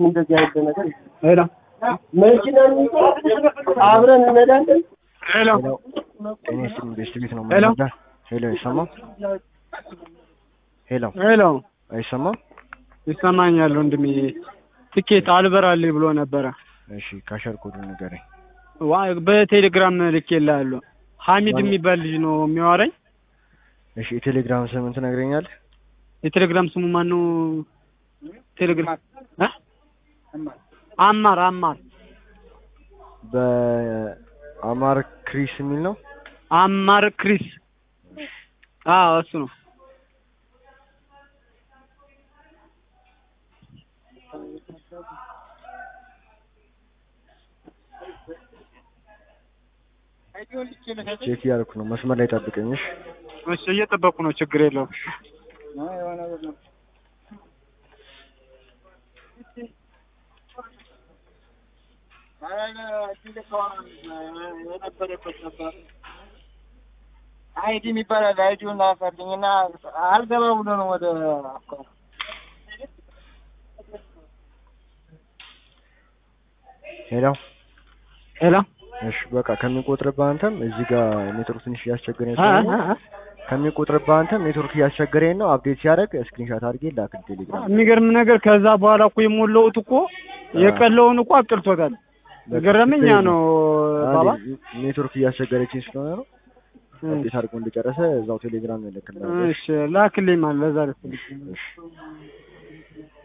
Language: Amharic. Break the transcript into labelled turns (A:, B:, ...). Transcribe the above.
A: እንደዚህ አይነት ነገር
B: ሄሎ
A: መኪና አብረን እንሄዳለን።
B: ሄሎ
C: ጤና ይስጥልኝ ቤስት ቤት ነው
B: ሄሎ።
C: የምንረዳ። ሄሎ አይሰማም? ሄሎ
B: ሄሎ
C: አይሰማም?
B: ይሰማኛል ወንድሜ። ትኬት አልበራልኝ ብሎ ነበረ።
C: እሺ ካሸር ኮዱ ንገረኝ።
B: ዋ በቴሌግራም ልኬልሃለሁ። ሀሚድ የሚባል ልጅ ነው የሚያወራኝ።
C: እሺ የቴሌግራም ስምን ትነግረኛለህ?
B: የቴሌግራም ስሙ ማን ነው? ቴሌግራም እ? አማር አማር
C: በአማር ክሪስ የሚል ነው።
B: አማር ክሪስ። አዎ እሱ ነው።
C: ቼክ እያደረኩ ነው። መስመር ላይ ጠብቀኝ። እሺ
B: እሺ እየጠበኩ ነው። ችግር የለውም።
A: አይዲ የሚባላል አይዲውን ላፈልኝ እና አልገባ ብሎ ነው ወደ
C: ሄሎ
B: ሄሎ
C: እሺ በቃ ከሚቆጥርብህ አንተም እዚህ ጋር ኔትወርክ ትንሽ እያስቸገረኝ
B: አ-
C: ስለሆነ
B: አ- አ-
C: ከሚቆጥርብህ አንተም ኔትወርክ እያስቸገረኝ ነው። አፕዴት ሲያደርግ ስክሪንሾት አድርጌ ላክ ቴሌግራም።
B: የሚገርም ነገር ከዛ በኋላ እኮ የሞላሁት እኮ የቀለውን እኮ አቅልቶታል። የገረመኝ ያ ነው ባባ።
C: ኔትወርክ እያስቸገረችኝ ስለሆነ ነው። አፕዴት አድርጎ እንደጨረሰ እዛው ቴሌግራም ይልክልሃል።
B: እሺ ላክልኝ ማለት ለዛ ልፈልግ
C: እሺ